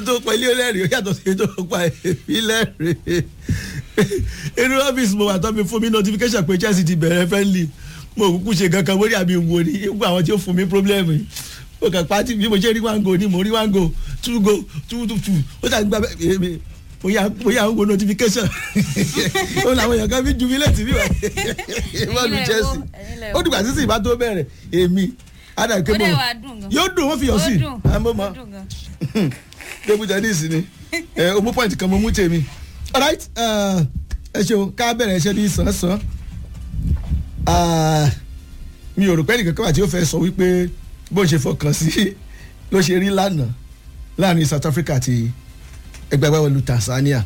tó pa ilé ẹlẹ́rìí ó yàtọ̀ sí tó pa èmi lẹ́rìí inú ọ́fíìsì mo wà tó mi fún mi notification pé Chelsea ti bẹ̀rẹ̀ friendly mo kúkú ṣe kankan mórí àmì ìwò ni gbogbo àwọn tí ó fún mi problem yìí mo kàn pàtì bí mo ṣe rí one go ni mo rí one go two go two two two ó ṣàti gba èmi mo yà mo yà ń wo notification ó làwọn èèyàn kan fi ju mi létí bí wà ìmọ̀lù Chelsea ó dìgbà sísè ìbá tó bẹ̀rẹ̀ èmi ada ke Ó mo dẹ̀ wá dùn gan. yóò dùn wọ́n fi yọ̀ sí Ó dùn, àmọ́ ó mọ́ dùn gan. table tennis ni ẹ o mú point kan mo mú tèmi alright ẹ ẹ ṣeun ká bẹ̀rẹ̀ iṣẹ́ ní sàn-án mi ò rò pé ẹnìkan kan wà tí ó fẹ́ sọ wípé bó ṣe fọkàn sí ló ṣe rí lánàá láàrin South Africa àti ẹgbẹ́ agbábọ́ọ̀lù Tanzania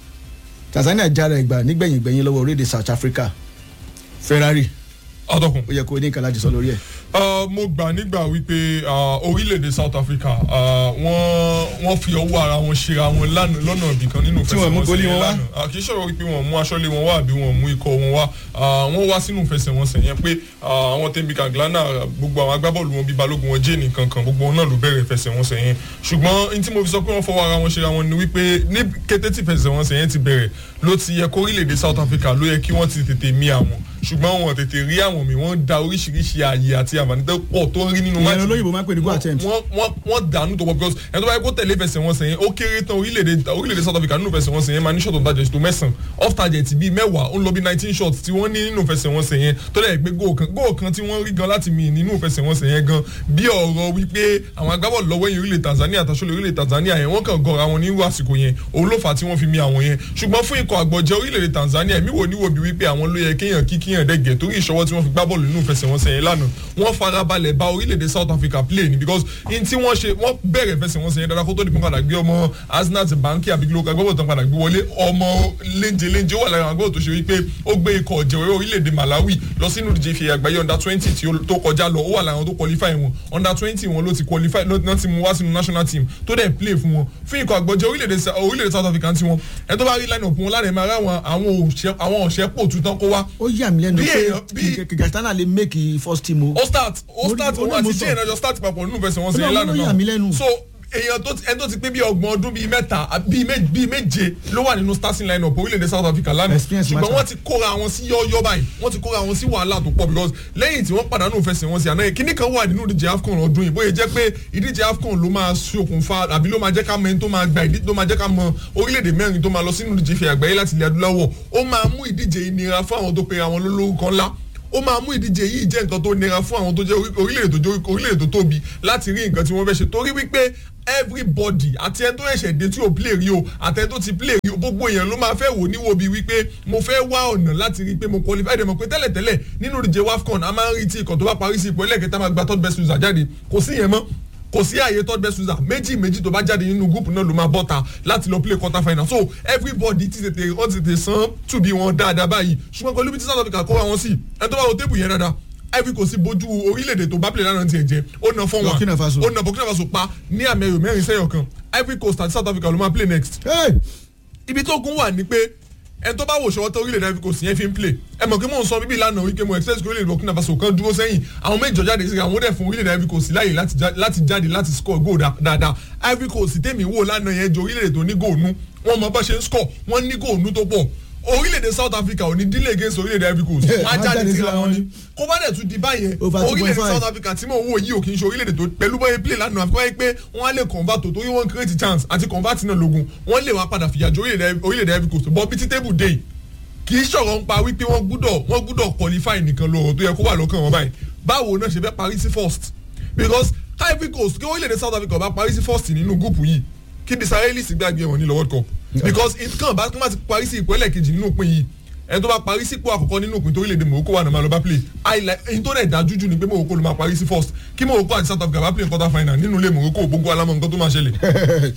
Tanzania jára ẹgbà nígbẹ̀yìngbẹ̀yìn lọ́wọ́ orílẹ̀-èdè South Africa Ferrari ọdọkùn. ó yẹ kó o ní nǹkan láti sọ lórí ẹ̀. Uh, mo gbà nígbà wípé uh, orílẹ̀-èdè South Africa uh, wọ́n wọ́n fi ọwọ́ ara wọn ṣera wọn lánàá lọ́nà ibìkan nínú Tí wọ́n mú ìfẹsẹ̀wọnsẹ̀ gólí yẹn wọn wá? lánàá Uh, kì í ṣòro wípé wọ́n mú aṣọ́lé wọn wá àbí wọ́n mú ikọ̀ wọn wá Uh, wọ́n wá sínú ìfẹsẹ̀wọnsẹ̀ yẹn pé uh, àwọn tẹ̀mí kàgílánà gbogbo àwọn agbábọ́ọ̀lù wọn bíi balógun wọn jẹ́ nìkan kan gbogbo wọn náà ló bẹ̀rẹ̀ ìfẹsẹ̀wọnsẹ̀ yẹn ṣùgbọ́n n tí mo fi sọ pé wọ́n fọwọ́ ara wọn ṣera wọn ni wípé ní kété tí ìfẹsẹ̀wọnsẹ̀ yẹn ti bẹ̀rẹ̀ ló ti yẹ kó orílẹ̀-èdè South Africa ló yẹ kí wọ́n ti tètè mí àwọn ṣùgbọ́n wọn tètè rí àwọn mi wọ́n da oríṣiríṣi ààyè àti àǹfààní tó pọ̀ tó ń rí nínú ìyẹn máàcì olóyìnbó máa ń pè ní go attempt. wọ́n wọ́n wọ́n dànù tó pọ̀ because ẹni tó bá yẹ kó tẹ̀lé ìfẹsẹ̀wọnsẹ̀ yẹn ó kéré tán orílẹ̀-èdè orílẹ̀-èdè South Africa nínú ìfẹsẹ̀wọnsẹ̀ yẹn máa ní shot on target tó mẹ́sàn-án off target bíi mẹ́wàá ó ń lọ bí nineteen shots tí wọ́n ní nínú ìfẹsẹ̀wọnsẹ̀ yẹn tó dẹ̀ pé goal kan goal kan tí wọ́n rí gan láti mì nínú ìfẹsẹ̀wọnsẹ̀ yẹn gan bí ọ̀rọ̀ wípé àwọn agbábọ̀ọ̀lù lọ́wọ́ yẹn orílẹ̀ Tanzania àtàṣọlẹ̀ orílẹ̀ Tanzania yẹn wọ́n kàn gọra wọn nírú àsìkò yẹn òun ló fà á tí wọ́n fi mi àwọn yẹn ṣùgbọ́n fún ikọ̀ àgbọ̀jẹ̀ orílẹ̀-èdè Tanzania èmi wò níwò bí wípé àwọn ló yẹ kéèyàn kí kíyàn dẹ́gẹ̀ torí ìṣọwọ́ tí wọ́n fi gbá bọ́ọ̀lù nínú ìfẹsẹ̀wọnsẹ̀ yẹn lánàá wọ́n farabalẹ̀ bá orílẹ̀-èdè South Africa play ni because in tí wọ́n ṣe wọ́n bẹ̀rẹ̀ ìfẹsẹ̀wọnsẹ̀ yẹn dáadáa kó tó di pé padà gbé ọmọ Asnat Banki àbíkíló agbábọ̀ tán padà gbé wọlé ọmọ léńjẹ léńjẹ ó wà lára àwọn agbábọ̀ tó ṣe wípé ó gbé ikọ̀ ọ̀jẹ̀wé orílẹ̀-èdè Malawi lọ sínú ìdíje ìfìyà àgbáyé under twenty tí ó tó kọjá lọ ó wà lára àwọn tó qualify wọn under twenty wọn ló ti qualify ló ti mú wá sínú national team tó dẹ̀ play fún wọn fún ikọ̀ àgbọ̀jẹ̀ orílẹ̀-èdè Sa- orílẹ̀-èdè South Africa ti wọn ẹ tó bá rí line up wọn lára ẹ̀ máa rá àwọn àwọn òṣẹ́ àwọn òṣẹ́ pò tuntun kó wá ó yà mí lẹ́nu Bí pé èèyàn- bí- kìgàtánà lè make first team o. ó start ó Mo- start mo ní òun mo àti sọ. jane ọjọ́ start papọ̀ nínú ìfẹsẹ̀ wọn Ó sẹ́yìn náà lánàá ló yà mí lẹ́nu. so èèyàn tó ẹni tó ti pé bí ọgbọ̀n ọdún bíi mẹ́ta à- bíi mé- bíi méje ló wà nínú starting line up orílẹ̀-èdè South Africa lánàá Experience ṣùgbọ́n matter. wọ́n ti kóra wọn sí yọ́ọ́yọ́ báyìí wọ́n ti kóra wọn sí wàhálà tó pọ̀ because lẹ́yìn tí wọ́n pàdánù ìfẹsẹ̀ wọn sí àná yẹn kíní kan wà nínú ìdíje AFCON ọdún yìí bóyá jẹ́ pé ìdíje AFCON ló máa ṣokùnfà àbí ló máa jẹ́ ká mọ ẹni tó máa gba ìdíje tó máa jẹ́ ká mọ orílẹ̀-èdè mẹ́rin tó máa lọ sínú ìdíje ìfẹ́ àgbáyé láti ilẹ̀ adúláwọ̀ ó máa mú ìdíje ìnira fún àwọn tó pera wọn lólórúkọ ńlá ó máa mú ìdíje yìí jẹ́ nǹkan tó nira fún àwọn tó jẹ́ orí- orílẹ̀-èdè tó jẹ́ orílẹ̀-èdè tó tóbi láti rí nǹkan tí wọ́n fẹ́ ṣe torí wípé everybody àti ẹni tó ẹ̀ṣẹ̀ dé tí ò play rí o àti ẹni tó ti play rí o gbogbo èèyàn ló máa fẹ́ wò níwò bíi wípé mo fẹ́ wá ọ̀nà láti rí i pé mo qualify dẹ̀ mọ̀ pé tẹ́lẹ̀tẹ́lẹ̀ nínú ìdíje WAFCON a máa ń rí tí ikọ̀ tó bá parí sí ipò ẹlẹ́kẹta máa gba third best loser jáde kò sí yẹn mọ́ kò sí àyè third best loser méjì méjì tó bá jáde nínú gúùpù náà ló máa bọ́ta láti lọ play quarter final so everybody ti tètè wọ́n ti tètè san tùbí wọn dáadáa báyìí ṣùgbọ́n pẹ̀lú bí tí South Africa kó wa wọn sí ẹni tó bá wo tébù yẹn dáadáa Ivory Coast bójú orílẹ̀-èdè tó bá play lánàá tiẹ̀ jẹ́ ó na fọ́n Burkina Faso. ó na Burkina Faso pa ní àmì ẹ̀yọ̀ mẹ́rin sẹ́yọ̀ kan Ivory Coast àti South Africa ló máa play next Hey! ibi tó gún wà ní pé ẹni tó bá wò ṣọwọ́ tó orílẹ̀-èdè Ivory Coast yẹn fi ń play ẹ mọ̀ kí mò ń sọ bíbí lánàá wípé mo expect orílẹ̀-èdè Burkina Faso kan dúró sẹ́yìn àwọn méjì jáde sí àwọn dẹ̀ fún orílẹ̀-èdè Ivory Coast láyè láti já- láti jáde láti score goal dá- dáadáa Ivory Coast tèmi wò lánàá yẹn ju orílẹ̀-èdè tó ní goal nú wọ́n mọ bá ṣe ń score wọ́n ní goal nú tó pọ̀ orílẹ̀-èdè South Africa ò ní dílé against orílẹ̀-èdè Ivory Coast Yeah, wọ́n á wọ́n á jáde jáde síra síra wọn wọn ni ni. kó bá dẹ̀ tún di báyẹn Over 2.5. orílẹ̀-èdè South Africa tí mò ń wò yìí ò kì í ṣe orílẹ̀-èdè tó pẹ̀lú bóyá play lánàá àfikún wáyé pé wọ́n á lè convert tó torí wọ́n create chance àti convert náà lógun wọ́n lè wá padà fìyà jẹ orílẹ̀-èdè orílẹ̀-èdè Ivory Coast bọ́ bí tí table day kì í ṣọ̀rọ̀ ń pa wípé wọ́n gbúdọ̀ wọ́n gbúdọ̀ qualify nìkan lọ́rọ̀ tó yẹ kó wà lọ́kàn wọn báyìí báwo náà ṣe fẹ́ parí sí first because Ivory Coast kí orílẹ̀-èdè South Africa bá parí sí first nínú gúùpù yìí kí the Israelis gbàgbé wọn ní lọ World Cup because nǹkan bá kí wọ́n ti parí sí ipò ẹlẹ́kejì nínú òpin yìí ẹni tó bá parí sípò àkọ́kọ́ nínú òpin tó orílẹ̀-èdè Morocco wà náà máa lọ bá play highlight èyí tó dẹ̀ dájú jù ni pé Morocco ló máa parí sí first kí Morocco àti South Africa bá play quarter final nínú ilé Morocco gbogbo alámọ̀ nǹkan tó máa ṣẹlẹ̀.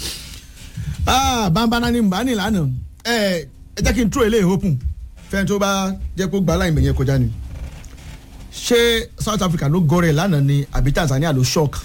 ah bambana ni mbà ní lánàá ẹ ẹ jẹ́ kí n tró eléyìí open fẹ́ni tó bá jẹ́ kó gba aláìmọ̀ yẹn kọjá ni ṣé South Africa ló gọrẹ lánàá ni àbí Tanzania ló shock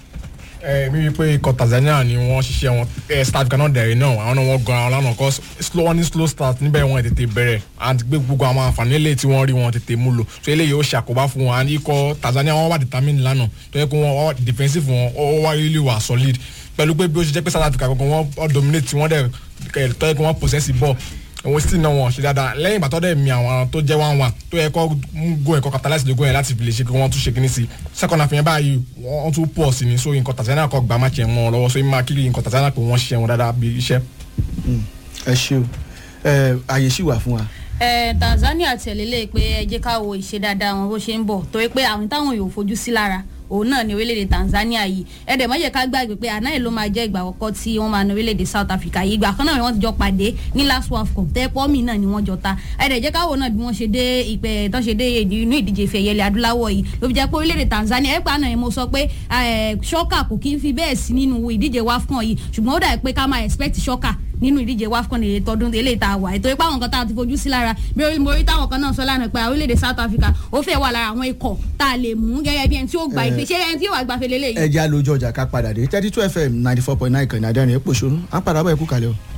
ẹ mi rí i pé ikọ̀ Tanzania ni wọ́n ṣiṣẹ́ wọn ẹ South Africa náà dẹ̀rẹ̀ náà àwọn náà wọ́n gan àwọn lánàá kọ́ slow wọ́n ní slow start níbẹ̀ wọ́n tètè bẹ̀rẹ̀ àti gbé gbogbo àwọn àǹfààní eléyìí tí wọ́n rí wọn tètè mú lò so eléyìí ó ṣàkóbá fún wọn àti ikọ̀ Tanzania wọ́n wà determine lánàá tó yẹ kó wọ́n wà defensive wọn ó wá really wà solid pẹ̀lú pé bí ó ṣe jẹ́ pé south africa gbogbo wọn ọ dominate wọn dẹ̀ kẹ̀ tọ́ ẹ kí wọ́n possess ball òun sì náà wọn ṣe dáadáa lẹ́yìn ìgbà tó dẹ̀ mi àwọn tó jẹ́ one one tó yẹ kọ́ go ẹ̀kọ́ catalyze lógún yẹn láti fi lè ṣe kí wọ́n tún ṣe kíní sí second half yẹn báyìí wọ́n tún pọ̀ sí ni so nǹkan Tanzania kọ́ gbà má tiẹ̀ mọ́ ọ lọ́wọ́ so ìmọ̀ akíri nǹkan Tanzania pé wọ́n ṣiṣẹ́ wọn dáadáa bí iṣẹ́. ẹ ṣe o ẹ àyè sì wà fún wa. ẹ Tanzania tẹ̀lé lé pé ẹ jẹ́ ká wo ìṣe dáadáa wọn bó ṣe ń bọ̀ torí pé àwọn táwọn yóò fojú sí lára òun náà ní orílẹ̀-èdè Tanzania yìí ẹ̀dẹ̀ mọ́jẹ̀ ká gbàgbé pé àná yìí ló máa jẹ́ ìgbà àkọ́kọ́ tí wọ́n máa ní orílẹ̀-èdè South Africa yìí ìgbà kan náà ni wọ́n ti jọ pàdé ní last world cup tẹ́pọ́ mi náà ni wọ́n jọ ta ẹ̀dẹ̀ jẹ́ káwọ́ náà bí wọ́n ṣe dé ìpẹ́ tó ṣe dé inú ìdíje ìfẹ́ ẹ̀yẹlẹ̀ adúláwọ̀ yìí ló fi jẹ́ pé orílẹ̀-èdè Tanzania ẹ̀pà náà mo sọ pé ṣọ́kà kò kí ń fi bẹ́ẹ̀ sí nínú ìdíje WAFCON yìí ṣùgbọ́n ó dà pé ká máa expect ṣọ́kà nínú ìdíje wafcon èyí tọdún eléyìí tá a wà ètò ipá àwọn kan tá a ti fojú sí lára bí orí mo rí táwọn kan náà sọ lánàá pé orílẹ̀-èdè South Africa ó fẹ́ wà lára àwọn ikọ̀ tá a lè mú gẹ́gẹ́ bí ẹni tí ó gba ìfẹ́ ṣé ẹni tí yóò wá gbafẹ́ lélẹ́yìí. ẹ jẹ́ àlójọ ọjà ká padà dé thirty two fm ninety four point nine kan ní adẹ́rìn èpò ṣonú à ń padà bọ̀ ẹ̀kú kalẹ̀ o.